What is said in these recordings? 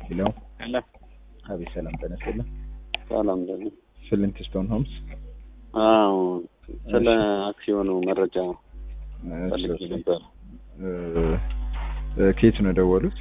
ሄሎ ሄሎ አቤት፣ ሰላም ጤና ይስጥልኝ። ሰላም ደግሞ ፍሊንት ስቶን ሆምስ። አዎ ስለ አክሲዮኑ መረጃ ፈልጌ እሺ፣ ነበር። እ፣ እ፣ ከየት ነው የደወሉት?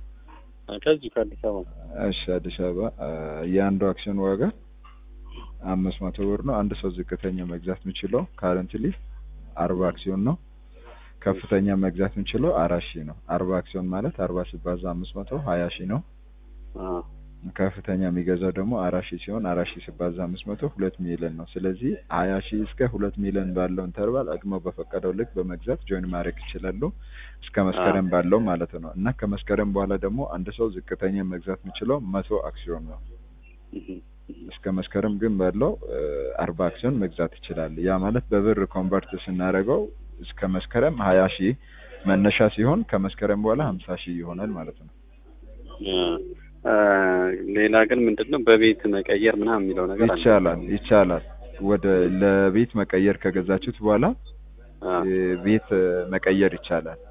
ከዚሁ ከአዲስ አበባ እሺ፣ አዲስ አበባ። እ፣ የአንዱ አክሲዮን ዋጋ አምስት መቶ ብር ነው። አንድ ሰው ዝቅተኛ መግዛት የሚችለው ካረንትሊ አርባ አክሲዮን ነው። ከፍተኛ መግዛት የሚችለው አራት ሺህ ነው። አርባ አክሲዮን ማለት አርባ ሲባዛ አምስት መቶ ሀያ ሺህ ነው። አዎ ከፍተኛ የሚገዛው ደግሞ አራት ሺህ ሲሆን አራት ሺህ ሲባዛ አምስት መቶ ሁለት ሚሊዮን ነው። ስለዚህ ሀያ ሺህ እስከ ሁለት ሚሊዮን ባለው ኢንተርቫል አቅሞ በፈቀደው ልክ በመግዛት ጆይን ማድረግ ይችላሉ እስከ መስከረም ባለው ማለት ነው። እና ከመስከረም በኋላ ደግሞ አንድ ሰው ዝቅተኛ መግዛት የሚችለው መቶ አክሲዮን ነው። እህ፣ እስከ መስከረም ግን ባለው አርባ አክሲዮን መግዛት ይችላል። ያ ማለት በብር ኮንቨርት ስናደርገው እስከ መስከረም ሀያ ሺህ መነሻ ሲሆን ከመስከረም በኋላ ሀምሳ ሺህ ይሆናል ማለት ነው። እ፣ ሌላ ግን ምንድን ነው በቤት መቀየር ምናምን የሚለው ነገር አለ። ይቻላል ይቻላል። ወደ ለቤት መቀየር ከገዛችሁት በኋላ አዎ። እ፣ ቤት እ፣ መቀየር ይቻላል።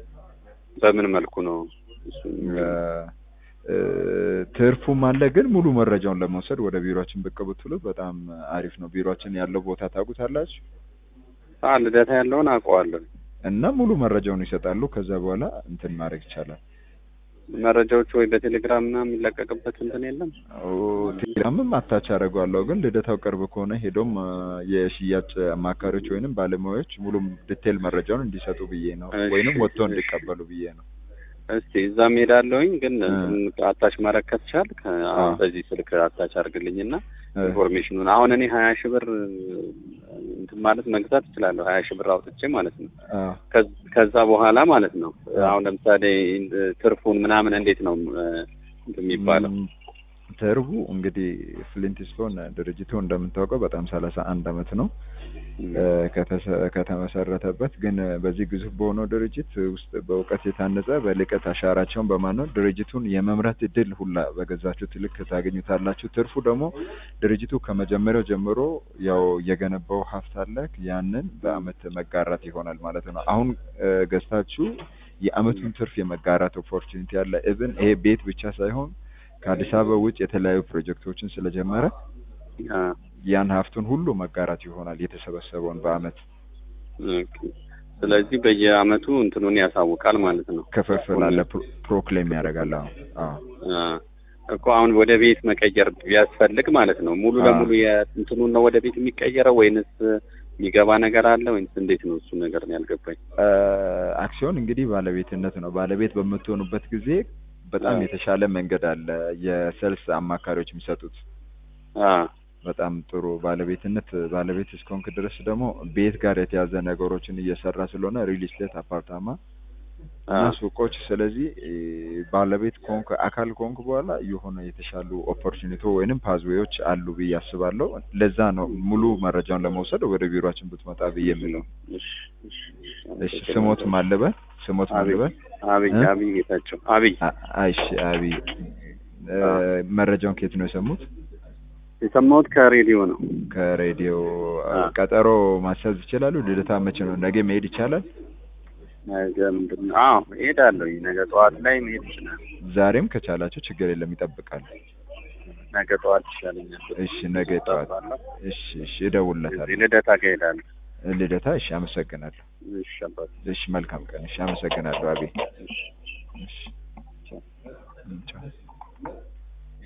በምን መልኩ ነው እሱ? እ፣ እ፣ ትርፉም አለ። ግን ሙሉ መረጃውን ለመውሰድ ወደ ቢሮችን ብቅ ብትሉት በጣም አሪፍ ነው። ቢሮችን ያለው ቦታ ታውቁታላችሁ አዎ ልደታ ያለውን አውቀዋለሁ። እና ሙሉ መረጃውን ይሰጣሉ። ከዛ በኋላ እንትን ማድረግ ይቻላል። መረጃዎቹ ወይ በቴሌግራም ምናምን የሚለቀቅበት እንትን የለም? ኦ፣ ቴሌግራምም አታች አደርገዋለሁ። ግን ልደታው ቅርብ ከሆነ ሄዶም እ፣ የሽያጭ አማካሪዎች ወይንም ባለሙያዎች ሙሉ ዲቴል መረጃውን እንዲሰጡ ብዬ ነው፣ እሺ፣ ወይንም ወጥቶ እሺ። እንዲቀበሉ ብዬ ነው። እስቲ እዛም ሄዳለሁኝ። ግን እ። እንትን አታች ማድረግ ከተቻል አዎ። በዚህ ስልክ አታች አድርግልኝና እ፣ ኢንፎርሜሽኑን አሁን እኔ ሀያ ሺህ ብር እንትን ማለት መግዛት እችላለሁ። ሀያ ሺህ ብር አውጥቼ ማለት ነው። አ፣ ከዝ- ከዛ በኋላ ማለት ነው አ። አሁን ለምሳሌ ትርፉን ምናምን እንዴት ነው እ፣ እንትን የሚባለው? ም፣ ተርቡ እንግዲህ ፍሊንት ስቶን ድርጅቱ እንደምታውቀው በጣም ሰላሳ አንድ አመት ነው እ፣ ከተሰ- ከተመሰረተበት ግን እ፣ በዚህ ግዙፍ በሆነው ድርጅት ውስጥ በእውቀት የታነጸ በልቀት አሻራቸውን በማኖር ድርጅቱን የመምራት እድል ሁላ በገዛችሁት ልክ ታገኙታላችሁ። ትርፉ ደግሞ ድርጅቱ ከመጀመሪያው ጀምሮ ያው የገነባው ሀብት አለ። ያንን በአመት መጋራት ይሆናል ማለት ነው። አሁን እ፣ ገዝታችሁ የአመቱን ትርፍ የመጋራት ኦፖርቹኒቲ አለ። ኢቭን ይሄ ቤት ብቻ ሳይሆን ከአዲስ አበባ ውጭ የተለያዩ ፕሮጀክቶችን ስለጀመረ አ፣ ያን ሀብቱን ሁሉ መጋራት ይሆናል የተሰበሰበውን በአመት ኦኬ። ስለዚህ በየአመቱ እንትኑን ያሳውቃል ማለት ነው። ክፍፍል አለ ፕሮ- ፕሮክሌም ያደርጋል። አዎ አዎ አ፣ እኮ አሁን ወደ ቤት መቀየር ቢያስፈልግ ማለት ነው ሙሉ አ። ለሙሉ የእንትኑን ነው ወደ ቤት የሚቀየረው ወይንስ የሚገባ ነገር አለ ወይንስ እንዴት ነው? እሱ ነገር ነው ያልገባኝ። እ፣ አክሲዮን እንግዲህ ባለቤትነት ነው። ባለቤት በምትሆኑበት ጊዜ በጣም አ። የተሻለ መንገድ አለ። የሰልስ አማካሪዎች የሚሰጡት አ፣ በጣም ጥሩ ባለቤትነት ባለቤት እስከሆንክ ድረስ ደግሞ ቤት ጋር የተያዘ ነገሮችን እየሰራ ስለሆነ ሪል ስቴት፣ አፓርታማ አ፣ እና ሱቆች። ስለዚህ እ፣ ባለቤት ከሆንክ አካል ከሆንክ በኋላ የሆነ የተሻሉ ኦፖርቹኒቲ ወይንም ፓዝዌዎች አሉ ብዬ አስባለሁ። ለዛ ነው ሙሉ መረጃውን ለመውሰድ ወደ ቢሮችን ብትመጣ ብዬ የምለው። እሺ፣ እሺ፣ እሺ ስሞት ማልበል ስሞት አብይ ማልበል አብይ እ? አብይ ጌታቸው አብይ አ- አይሽ አቢ እ፣ መረጃውን ከየት ነው የሰሙት? የሰማሁት ከሬዲዮ ነው። ከሬዲዮ አ። ቀጠሮ ማስያዝ ይችላሉ? ልደታ መቼ ነው? ነገ መሄድ ይቻላል? ነገ ምንድን ነው? አዎ እሄዳለሁ። ነገ ጠዋት ላይ መሄድ ይችላል። ዛሬም ከቻላቸው ችግር የለም ይጠብቃል። ነገ ጠዋት ይሻለኛል። እሺ ነገ ጠዋት እሺ እሺ እደውልለታለሁ። ልደታ ከሄዳለሁ። ልደታ እሺ አመሰግናለሁ። እሺ አባት እሺ መልካም ቀን። እሺ አመሰግናለሁ አቤ እሺ እሺ ቻው።